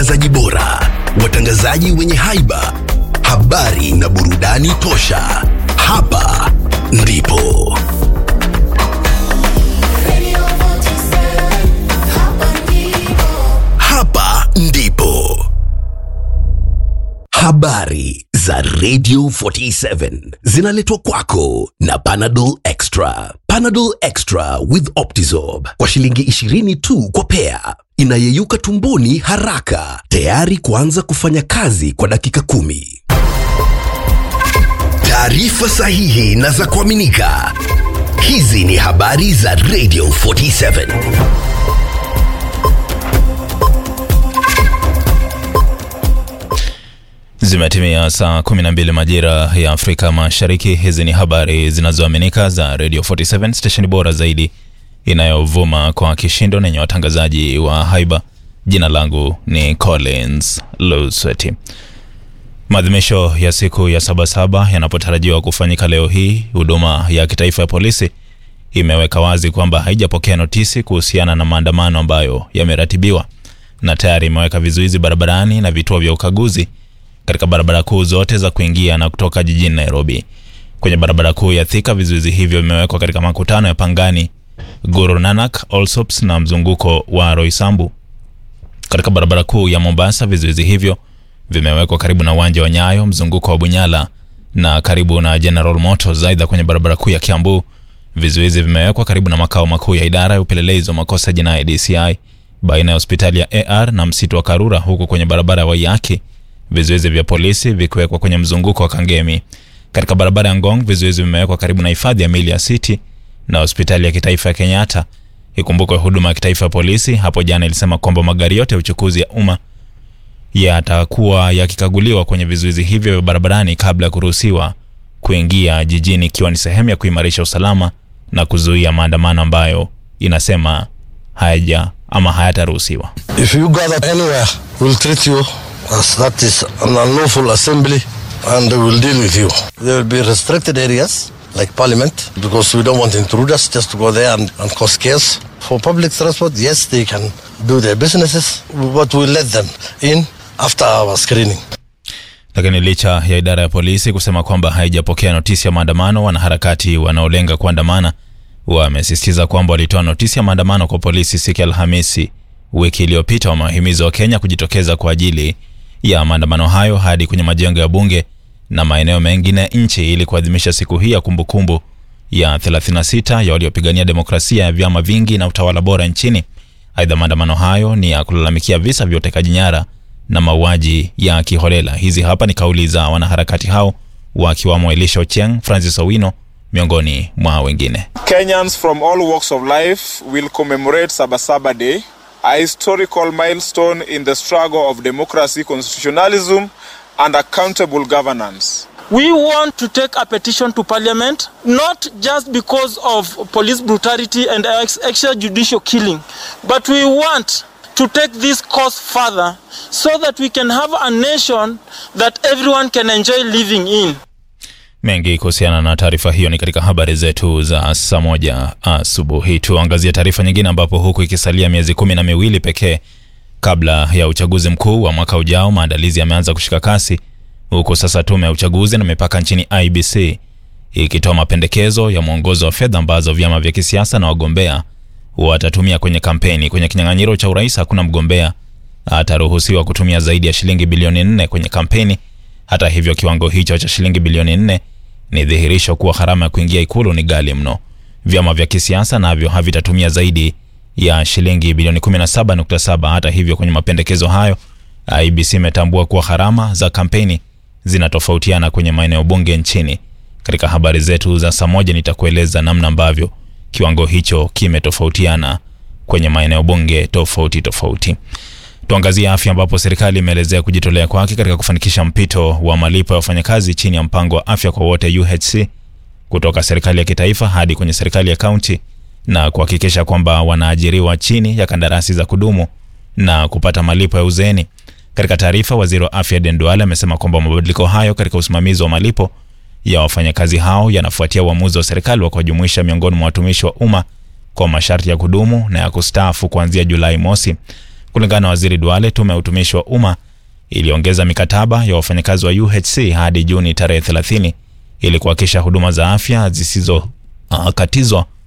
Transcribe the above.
watangazaji bora, watangazaji wenye haiba, habari na burudani tosha. Hapa ndipo hapa ndipo habari za Radio 47 zinaletwa kwako na Panadol Extra. Panadol Extra with Optizorb kwa shilingi 20 tu kwa pea, inayeyuka tumboni haraka, tayari kuanza kufanya kazi kwa dakika kumi. Taarifa sahihi na za kuaminika. Hizi ni habari za Radio 47. Zimetimia saa 12 majira ya Afrika Mashariki. Hizi ni habari zinazoaminika za Radio 47 stesheni bora zaidi inayovuma kwa kishindo na yenye watangazaji wa haiba. Jina langu ni Collins Lusweti. Maadhimisho ya siku ya Sabasaba yanapotarajiwa kufanyika leo hii, huduma ya kitaifa ya polisi imeweka wazi kwamba haijapokea notisi kuhusiana na maandamano ambayo yameratibiwa na tayari imeweka vizuizi barabarani na vituo vya ukaguzi katika barabara kuu zote za kuingia na kutoka jijini Nairobi. Kwenye barabara kuu ya Thika, vizuizi hivyo vimewekwa katika makutano ya Pangani, Guru Nanak, Allsops na mzunguko wa Roysambu. Katika barabara kuu ya Mombasa, vizuizi hivyo vimewekwa karibu na uwanja wa Nyayo, mzunguko wa Bunyala na karibu na General Motors. Aidha, kwenye barabara kuu ya Kiambu, vizuizi vimewekwa karibu na makao makuu ya idara ya upelelezi wa makosa jinai DCI, baina ya hospitali ya AR na msitu wa Karura, huku kwenye barabara ya Waiyaki vizuizi vya polisi vikiwekwa kwenye mzunguko wa Kangemi. Katika barabara ya Ngong, vizuizi vimewekwa karibu na hifadhi ya mili ya City na hospitali ya kitaifa ya Kenyatta. Ikumbukwe huduma ya kitaifa ya polisi hapo jana ilisema kwamba magari yote ya uchukuzi ya umma yatakuwa yakikaguliwa kwenye vizuizi hivyo vya barabarani kabla ya kuruhusiwa kuingia jijini, ikiwa ni sehemu ya kuimarisha usalama na kuzuia maandamano ambayo inasema hayaja ama hayataruhusiwa. If you gather anywhere, we'll treat you as that is an unlawful assembly and we'll deal with you. There will be restricted areas like parliament because we don't want intruders just to go there and, and cause chaos. For public transport, yes, they can do their businesses, but we'll let them in after our screening. Lakini licha ya idara ya polisi kusema kwamba haijapokea notisi ya maandamano, wanaharakati wanaolenga kuandamana wamesisitiza kwamba walitoa notisi ya maandamano kwa polisi siku ya Alhamisi wiki iliyopita. Wamewahimiza Wakenya kujitokeza kwa ajili ya maandamano hayo hadi kwenye majengo ya bunge na maeneo mengine ya nchi ili kuadhimisha siku hii ya kumbukumbu ya 36 ya waliopigania demokrasia ya vyama vingi na utawala bora nchini. Aidha, maandamano hayo ni ya kulalamikia visa vya utekaji nyara na mauaji ya kiholela. Hizi hapa ni kauli za wanaharakati hao wakiwamo Elisha Ochieng, Francis Owino miongoni mwa wengine. Kenyans from all walks of life will commemorate Sabasaba Day, a historical milestone in the struggle of democracy, constitutionalism, and accountable governance. We want to take a petition to parliament, not just because of police brutality and ex- extrajudicial killing, but we want to take this cause further so that we can have a nation that everyone can enjoy living in. Mengi kuhusiana na taarifa hiyo ni katika habari zetu za saa moja asubuhi. Tuangazie taarifa nyingine, ambapo huku ikisalia miezi kumi na miwili pekee kabla ya uchaguzi mkuu wa mwaka ujao, maandalizi yameanza kushika kasi, huku sasa tume ya uchaguzi na mipaka nchini IBC ikitoa mapendekezo ya mwongozo wa fedha ambazo vyama vya kisiasa na wagombea watatumia kwenye kampeni. Kwenye kinyang'anyiro cha urais, hakuna mgombea ataruhusiwa kutumia zaidi ya shilingi bilioni nne kwenye kampeni. Hata hivyo, kiwango hicho cha shilingi bilioni nne ni dhihirisho kuwa gharama ya kuingia ikulu ni ghali mno. Vyama vya kisiasa navyo havitatumia zaidi ya shilingi bilioni 17.7. Hata hivyo, kwenye mapendekezo hayo IBC imetambua kuwa gharama za kampeni zinatofautiana kwenye maeneo bunge nchini. Katika habari zetu za saa moja nitakueleza namna ambavyo kiwango hicho kimetofautiana kwenye maeneo bunge tofauti tofauti. Tuangazie afya, ambapo serikali imeelezea kujitolea kwake katika kufanikisha mpito wa malipo ya wafanyakazi chini ya mpango wa afya kwa wote UHC kutoka serikali ya kitaifa hadi kwenye serikali ya kaunti na kuhakikisha kwamba wanaajiriwa chini ya kandarasi za kudumu na kupata malipo ya uzeeni. Katika taarifa, waziri wa afya Aden Duale amesema kwamba mabadiliko hayo katika usimamizi wa malipo ya wafanyakazi hao yanafuatia uamuzi wa serikali wa kuwajumuisha miongoni mwa watumishi wa umma kwa masharti ya kudumu na ya kustaafu kuanzia Julai mosi. Kulingana na waziri Duale, tume ya utumishi wa umma iliongeza mikataba ya wafanyakazi wa UHC hadi Juni tarehe 30 ili kuhakikisha huduma za afya zisizokatizwa